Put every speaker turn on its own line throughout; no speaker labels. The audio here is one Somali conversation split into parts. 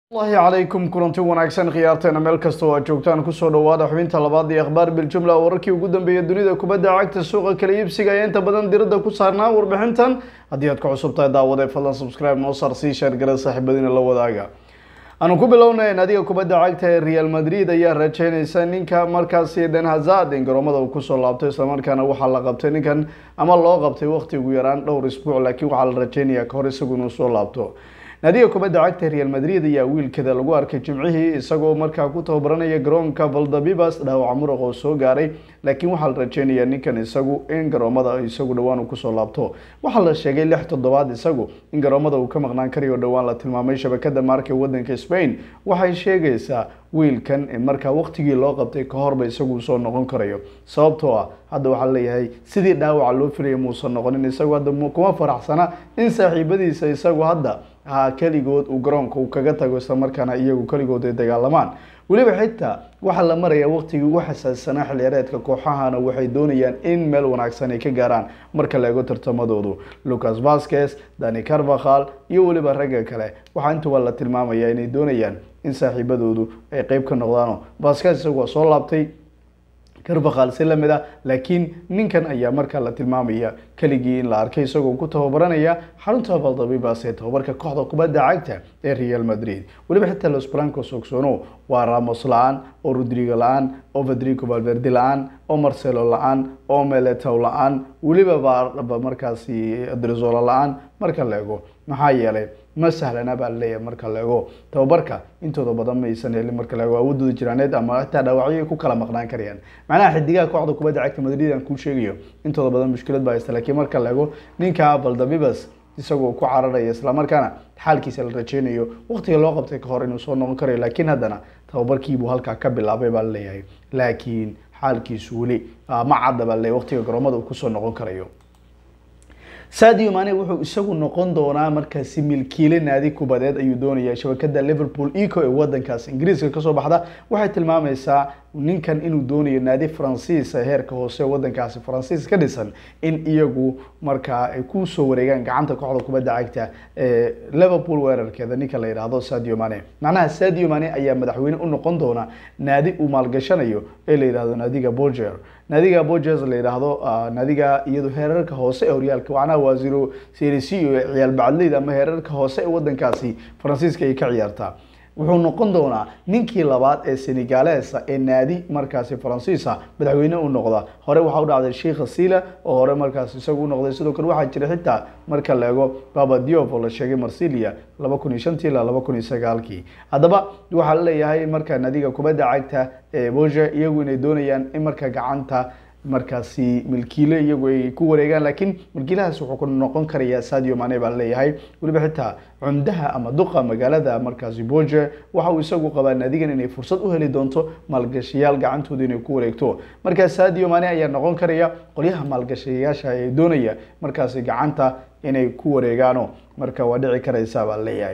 allahi calaykum kulanti wanaagsan khiyaarteena meel kasta oo aad joogtaan kusoo dhawaada xubinta labaad iyo akhbaar biljumla wararkii ugu dambeeyay dunida kubadda cagta suuqa kala iibsiga ee inta badan diradda ku saarnaa warbixintan haddii aad ku cusub tahay daawade fadlan subscribe noo saar sii sheer gara saaxiibadiina la wadaaga aanu ku bilownay naadiga kubadda cagta ee real madrid ayaa rajeynaysa ninka markaasi den hazard in garoomada uu kusoo laabtay islamarkaana waxaa la qabtay ninkan ama loo qabtay waqti ugu yaraan dhowr isbuuc laakiin waxaa la rajeynayaa kahor isagu inuu soo laabto naadiga kubadda cagta real madrid ayaa wiilkeeda lagu arkay jimcihii isagoo markaa ku tababaranaya garoonka valdabibas dhaawaca muruq oo soo gaaray laakiin waxaa la rajeynayaa ninkan isagu in garoomada isagu dhowaan uu kusoo laabto waxaa la sheegay lix toddobaad isagu in garoomada uu ka maqnaan karayo dhowaan la tilmaamay shabakada maarka wadanka spain waxay sheegaysaa wiilkan in markaa waqtigii loo qabtay kahorba isagu soo noqon karayo sababtoo ah hadda waxaa leeyahay sidii dhaawaca loo filaya muusan noqonin isagu hadda kuma faraxsana in saaxiibadiisa isagu hadda ha keligood uu garoonka uu kaga tago islamarkaana iyagu keligood ay dagaalamaan weliba xitaa waxaa la marayaa waqtigii ugu xasaassanaa xilciyaareedka kooxahana waxay doonayaan in meel wanaagsan ay ka gaaraan marka la eego tartamadoodu lucas vasquez dani carvahal iyo weliba ragga kale waxaa intuba la tilmaamaya inay doonayaan in saaxiibadoodu ay qeyb ka noqdaano vasquez isagu waa soo laabtay carvahal si lamid ah laakiin ninkan ayaa markaa la tilmaamaya keligii in la arkay isagoo ku tababaranaya xarunta valdabibas ee tababarka kooxda kubadda cagta ee real madrid weliba xitaa los blancos ogsono waa ramos la-aan oo rodrigo la-aan oo federico valverde la-aan oo marcelo la-aan oo meletow la-aan weliba ba markaasi drizola la-aan marka la ego maxaa yeelay ma sahlana baa laleeyahay marka la ego tababarka intooda badan ma aysan helin marka la ego awoodooda jiraaneed ama xitaa dhaawacyo ay ku kala maqnaan karayaan macnaha xidigaha kooxda kubadda cagta madrid aan kuu sheegayo intooda badan mushkilad baa haysta laakiin marka la ego ninka valdabibas isagoo ku cararaya islamarkaana xaalkiisa la rajeynayo waqtiga loo qabtay kahor inuu soo noqon karayo laakiin haddana tababarkiibuu halkaa ka bilaabay baa laleeyahay laakiin xaalkiisu weli ma cadda baa laleeyahy waqtiga garoomada uu kusoo noqon karayo sadio mane wuxuu isagu noqon doonaa markaasi milkiile naadi kubadeed ayuu doonaya shabakada liverpool eco ee wadankaas ingiriiska kasoo baxda waxay tilmaamaysaa ninkan inuu doonayo naadi faransiis heerka hoose wadankaasi faransiis ka dhisan in iyagu markaa ay kusoo wareegaan gacanta kooxda kubadda cagta ee liverpool weerarkeeda ninka la yidhaahdo sadio mane macnaha sadio mane ayaa madaxweyne u noqon doona naadi uu maalgashanayo ee la yidhahdo naadiga boger naadiga boges la yidhaahdo naadiga iyado heerarka hoose ee horyaalka macnaha waa zero series iyo ciyaal bacadleyda ama heerarka hoose ee wadankaasi faransiiska ay ka ciyaartaa wuxuu noqon doonaa ninkii labaad ee senegalesa ee naadi markaasi faransiisa madaxweyne u noqda hore waxaa u dhacday sheikha sila oo hore markaas isagu u noqday sidoo kale waxaa jira xitaa marka la ego baba diop oo la sheegay marsilia laba kun iyo shantii ilaa laba kun iyo sagaalkii haddaba waxaa la leeyahay marka naadiga kubadda cagta ee boge iyagu inay doonayaan in marka gacanta markaasi milkiile iyagu ay ku wareegaan laakiin milkiilahaas wuxuu ku noqon karayaa sadio mane baa laleeyahay weliba xitaa cumdaha ama duqa magaalada markaasi boge waxa uu isagu qabaa naadigan inay fursad u heli doonto maalgashayaal gacantooda inay ku wareegto markaa sadio mane ayaa noqon karaya qolyaha maalgashayaasha ee doonaya markaasi gacanta inay ku wareegaano marka waa dhici karaysa baa laleeyahay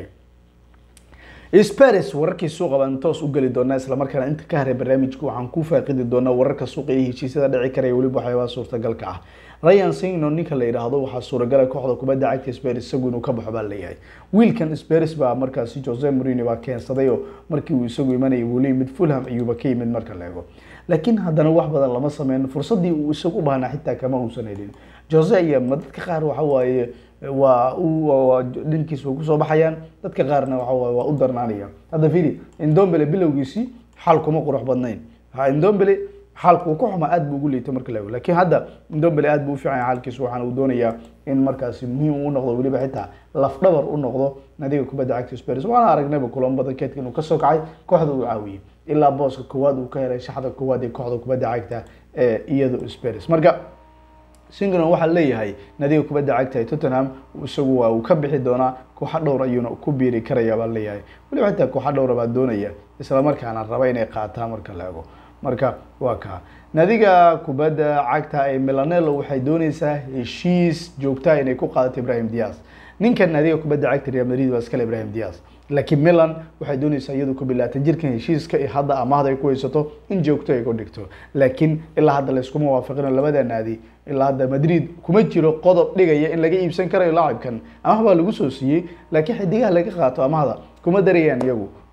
spares wararkii suuqa baan toos u geli doonaa islamarkaana inta ka haray barnaamijka waxaan ku faaqidi doonaa wararka suuqa iyo heshiisyada dhici karaya weliba waxyaabaha suurtagalka ah ryan singno ninka la yidhaahdo waxaa suuragala kooxda kubadda cagta spares isagu inuu ka baxo baa leeyahay wiilkan spares baa markaasi jose marino baa keensaday oo markii uu isagu imanayay weli mid fulham ayuuba ka yimid marka la ego laakiin haddana wax badan lama sameyn fursadii uu isagu baahnaa xitaa kama uusan helin jose ayaa ma dadka qaar waxa waaye waa dhankiis way kusoo baxayaan dadka qaarna waa waa u darnaanaya hadda fili indombele bilowgiisii xaal kuma qurux badnayn indombele xaalku ku xuma aad buu ugu liitay marka la lakin hadda indombele aad buu u fiican xaalkiisu waxaana uu doonayaa in markaasi muhiim u noqdo weliba xitaa lafdhabar u noqdo nadiga kubadda cagta spares waana aragnayba kulamo badan keedka inuu kasoo kacay kooxda uu caawiyey ilaa booska koowaad uu ka helay shaxda koowaad ee kooxda kubadda cagta ee iyado spares marka singnon waxaa leeyahay nadiga kubadda cagta ee tottenham isagu waa uu ka bixi doonaa kooxa dhowr ayuuna ku biiri karaya baa leeyahay weliba xitaa kooxa dhowra baa doonaya islamarkaana raba inay qaataan marka la ego marka waa kaa nadiga kubadda cagta ee milanelo waxay dooneysaa heshiis joogtaa inay ku qaadato ibrahim dias ninkan nadiga kubadda cagta real madrid waa iskale ibrahim dias laakiin milan waxay dooneysaa iyadu ku bilaatan jirkan heshiiska iyo hadda amaahda ay ku haysato in joogto ay ku dhigto laakiin ilaa hadda layskuma waafaqino labada naadi ilaa hadda madrid kuma jiro qodob dhigaya in laga iibsan karayo laacibkan amaah baa lagu soo siiyey laakiin xidigaha laga qaato amahda kuma darayaan iyagu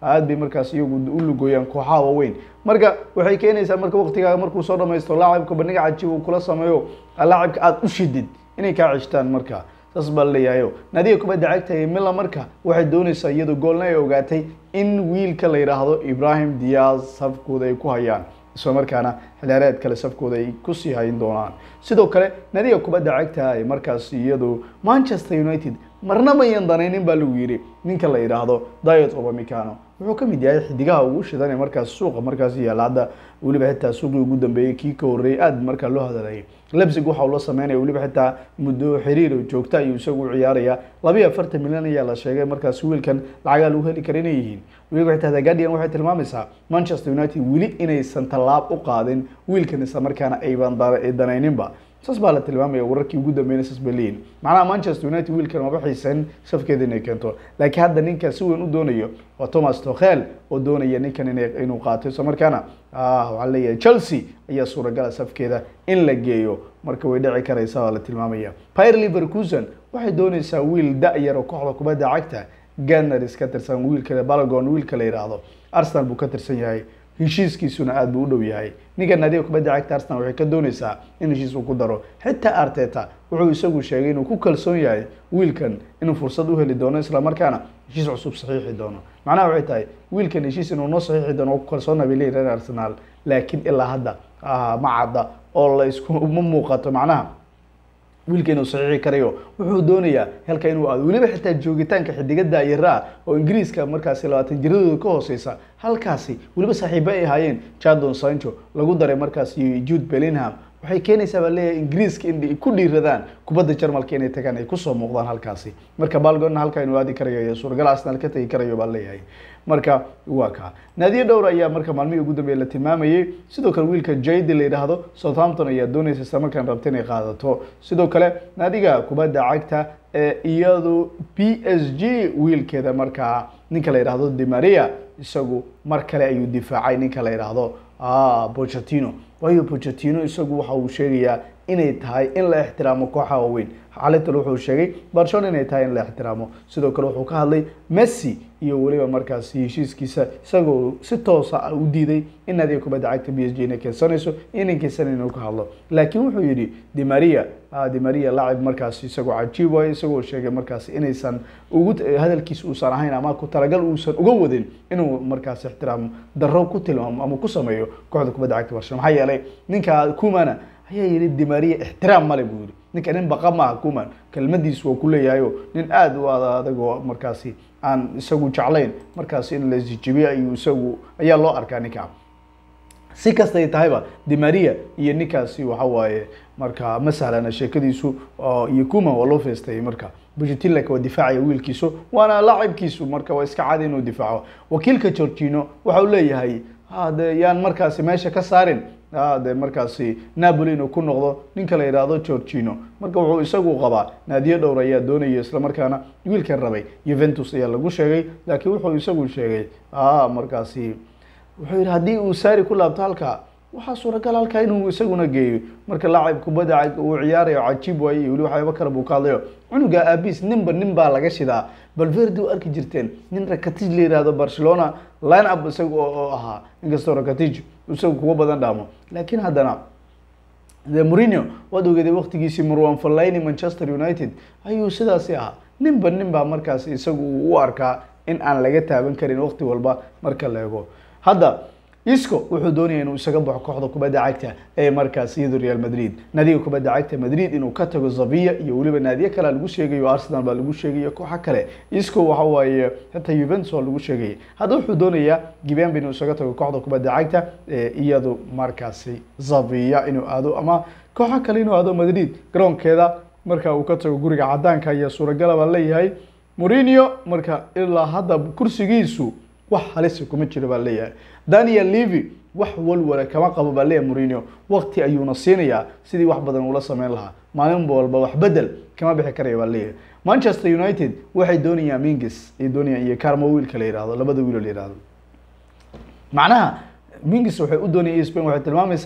aad bay markaas iyagu u lugooyaan kooxaha waaweyn marka waxay keenaysaa marka waqtigaaga markuu soo dhamaysto laacibka bandhiga cajiib uu kula sameeyo laacibka aada u shidid inay kaa ceshtaan marka saas baa laleeyahayo naadiga kubadda cagta ee mila marka waxay doonaysaa iyadoo goolna ay ogaatay in wiilka la yidhaahdo ibrahim diaz safkooda ay ku hayaan isla markaana xilaareed kale safkooda ay kusii hayn doonaan sidoo kale naadiga kubadda cagta ay markaas iyadu manchester united marna mayan danaynin baa lagu yidhi ninka la yidhaahdo diet obamicano wuxuu ka mid yahay xidigaha ugu shidan ee markaas suuqa markaas yaalla hadda weliba xitaa suuqii ugu dambeeyey kii ka horreeyey aada markaa loo hadalayay lebsig waxa uu la sameynaya weliba xitaa muddo xiriir joogta ayuu isagu u ciyaaraya labiyo afartan milyan ayaa la sheegay markaas wiilkan lacagaa lagu heli kara inay yihiin weliba xitaa the guardian waxay tilmaamaysaa manchester united weli inaysan tallaab u qaadin wiilkan isla markaana ayban danayninba saas baa la tilmaamaya wararkii ugu dambeeyna saas bay leeyihin macnaha manchester united wiilkan maba xiisan safkeeda inay keento laakiin hadda ninka si weyn u doonayo waa thomas tokhel oo doonaya ninkan ina inuu qaato isla markaana waxaa leeyahay chelsea ayaa suuragala safkeeda in la geeyo marka way dhici karaysa baa la tilmaamaya pyre liverkusen waxay doonaysaa wiil da-yar oo kooxda kubadda cagta gunners ka tirsan wiilka balagon wiilka la yidhaahdo arsenal buu ka tirsan yahay heshiiskiisuna aada buu u dhow yahay ninka naadiga kubadda cagta arsenal waxay ka doonaysaa in heshiis uu ku daro xitaa arteta wuxuu isagu sheegay inuu ku kalsoon yahay wiilkan inuu fursad u heli doono isla markaana heshiis cusub saxiixi doono macnaha waxay tahay wiilkan heshiis inuu noo saxiixi doono ku kalsoona bay leeyihin reer arsenal laakiin ilaa hadda ma cadda oo la isku ma muuqato macnaha wiilka inuu saxiixi karayo wuxuu doonayaa halka inuu aado weliba xitaa joogitaanka xidiga daayira oo ingiriiska markaasi labaatan jiradooda ka hooseysa halkaasi weliba saaxiibo ay ahaayeen jadon sancho lagu daray markaasi jude bellingham waxay keenaysaa baa leeyahay ingiriiska in ku dhiiradaan kubadda jarmalka inay tagaan ay kusoo muuqdaan halkaasi marka balgonna halkaa inuu aadi karayo iyo suuragal arsenal ka tegi karayo baa leeyahay marka waa kaa naadiyo dhowr ayaa marka maalmihii ugu dambeeya la tilmaamayay sidoo kale wiilka jaydi la yidhaahdo southampton ayaa doonaysa isla markaan rabta inay qaadato sidoo kale naadiga kubadda cagta ee iyadu p s g wiilkeeda markaa ninka la yidhaahdo dimaria isagu mar kale ayuu difaacay ninka la yidhaahdo bochetino waayo bochetino isagu waxa uu sheegayaa inay tahay in la ixtiraamo kooxa waaweyn xalintal wuxuu sheegay barcelona inay tahay in la ixtiraamo sidoo kale wuxuu ka hadlay messi iyo weliba markaasi heshiiskiisa isagoo si toosa u diiday in naadiga kubadda cagta b s g inay keensanayso inay keensan inuu ka hadlo laakiin wuxuu yidhi dimaria dimaria lacib markaasi isagoo cajiib waayo isagoo sheegay markaasi inaysan ugu hadalkiis uusan ahayn ama ku talagal uusan uga wadin inuu markaasi ixtiraam darro ku tilmaamo ama ku sameeyo kooxda kubadda cagta barcelona maxaa yeelay ninka kumana ayaa yidhi dimaria ixtiraam male buu yidhi ninka nin baqa maaha kuman kelmadiisu waa ku leeyahayo nin aada u adagoo markaasi aan isagu jeclayn markaasi in la isjibiyo ayuu isagu ayaa loo arkaa ninka si kastay tahayba dimaria iyo ninkaasi waxa waaye marka ma sahlana sheekadiisu iyo kuman waa loo feestayay marka bujetilak waa difaacaya wiilkiisu waana laacibkiisu marka waa iska cadi inuu difaaco wakiilka georgino waxa uu leeyahay de yaan markaasi meesha ka saarin de markaasi napoli inuu ku noqdo ninka la yidhaahdo georgino marka wuxuu isagu qabaa naadiyo dhowr ayaa doonaya islamarkaana wiilkan rabay juventus ayaa lagu sheegay laakiin wuxuu isagu sheegay markaasi wuxuu yidhi haddii uu saari ku laabto halka waxaa suuragal halkaa inuu isaguna geeyo marka laacib kubadda uu ciyaarayo cajiib waaye iyo weli waxyaaba kale buu ka hadlayo cunuga abis ninba nin baa laga shidaa balverde u arki jirteen nin rakatij la yihahdo barcelona line up isaga oo ahaa inkastoo rakatij isagu kuwa badan dhaamo laakiin haddana de mourinho waad ogeeday waktigiisii marwan fallaini manchester united ayuu sidaasi ahaa ninba nin baa markaas isagu u arkaa in aan laga taaban karin wakti walba marka la ego hadda isco wuxuu doonaya inuu isaga baxo kooxda kubadda cagta ee markaas iyado real madrid naadiga kubadda cagta madrid inuu ka tago zavia iyo weliba naadiyo kalea lagu sheegayo arsenal baa lagu sheegayo kooxo kale isco waxa waaye xitaa juventus waa lagu sheegayay hadda wuxuu doonayaa gibeanba inuu isaga tago kooxda kubadda cagta ee iyadu markaasi zavia inuu aado ama kooxo kale inuu aado madrid garoonkeeda marka uu ka tago guriga cadaanka ayaa suuragala baa leeyahay mourinho marka ilaa hadda kursigiisu wax halisa kuma jiro baa leeyahay daniel levy wax walwala kama qabo baa leeyahay mourinho waqti ayuuna siinayaa sidii wax badan ula sameyn lahaa maalin walba wax bedel kama bixi karaya baa leeyahay manchester united waxay doonayaan mingis ay doonayaan iyo carmo wiilka la yihahdo labada wiil oo la yihahdo macnaha mingis waxay u doonayaan spain waxay tilmaamaysaa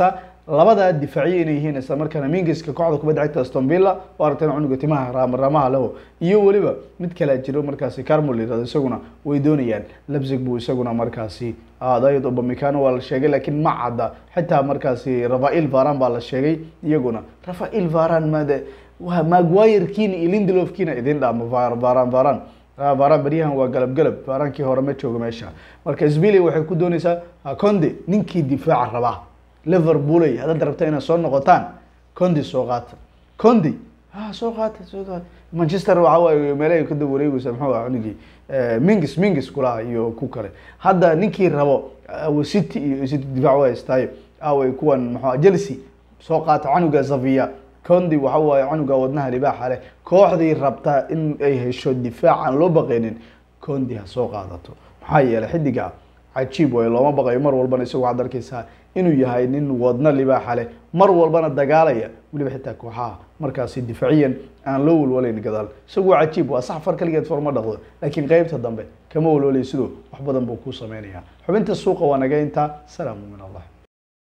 labadaa difaaciye inay yihiin isla markaana mingiska kooxda kubadda cagta aston villa oo aragteen cunuga timaha raamaraamaha leho iyo weliba mid kalea jiro markaasi carmol yirahdo isaguna way doonayaan lebzig buu isaguna markaasi dayod obamicano waa la sheegay laakiin ma cadda xitaa markaasi rafael varan baa la sheegay iyaguna rafael varan made waa maguirkiina iyo lindelofkiina idin dhaama varan varan varan beryahan waa galab galab varankii hore ma joogo meesha marka sbili waxay ku dooneysaa conde ninkii difaaca rabaa liverpooley haddaad rabta inaad soo noqotaan condi soo qaata condi ha soo qaata soo qaata manchester waxa waaye meelahay ka dab wareegeysa muxuu ah cunugii mingis mingis kulaha iyo ku kale hadda ninkii rabo city iyo city difaac waa haystaayo away kuwan muxuu chelsea soo qaata canuga zavia condi waxa waaye canuga wadnaha libaaxa leh kooxdii rabta in ay hesho difaac aan loo baqaynin condi ha soo qaadato maxaa yeelay xidiga cajiib waayo looma baqayo mar walbana isagu waxaad arkeysaa inuu yahay nin wadno libaaxa leh mar walbana dagaalaya weliba xitaa kooxaha markaasi difaaciyan aan loo walwalayn gadaal isagu waa cajiib waa sax far kaligeed forma dhaqdo laakiin qeybta dambe kama walwalay sidoo wax badan buu ku sameynaya xubinta suuqa waa naga intaa salaamu min allah